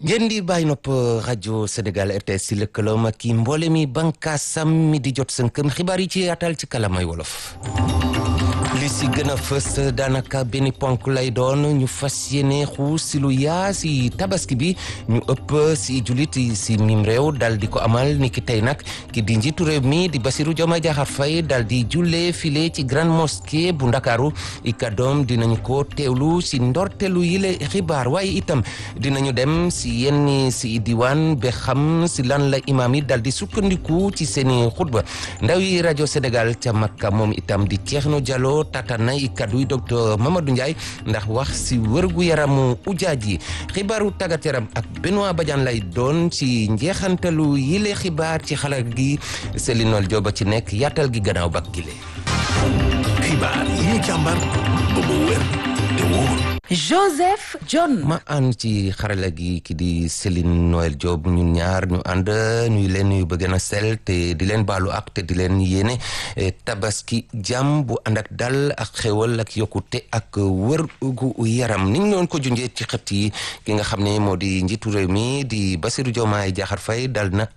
ngeen di bàyyi nopp rajo Sénégal RTS si lëkkaloom ak i mboole mi bànkaasam mi di jot sënkëm xibaar yi ci yaatal ci kalamay wolof li si gën a fës daanaka benn ponk lay doon ñu fas yéene xuus si lu yaa si tabaski bi ñu ëpp si julit si mim réew dal di ko amal ni ki tey nag ki di njiitu réew mi di Bassirou Diomaye Diakhar Faye dal di jullee file ci grande mosquée bu ndakaaru i kàddoom dinañu ko teewlu si ndortelu yile xibaar waaye itam dinañu dem si yenn si diwaan ba xam si lan la imaam yi dal di sukkandiku ci seeni xutba ndaw yi rajo Sénégal ca Makka moom itam di Thierno Diallo tatan na i kaddu yi docteur Mamadou Ndiaye ndax wax si wërgu yaramu ujaaj yi xibaaru tàggat yaram ak Benoît Badiane lay doon ci njeexantalu yile xibaar ci xalaat gi Selinol Jooba ci nekk yaatal gi gannaaw bak gile xibaar yi ñu càmbar ba mu wér te wóor Joseph John. ma ànd ci xarala gi ki di Céline Noël Diop ñun ñaar ñu ànd ñuy leen nuyu ba gën a sell te di leen baalu ak te di leen yéene tabaski jàmm bu ànd ak dal ak xéwal ak yokkute ak wër gu yaram ni ñu leen ko junjee ci xët yi ki nga xam ne moo di njiitu réew mi di Bassirou Diomaye Diakhar Faye dal na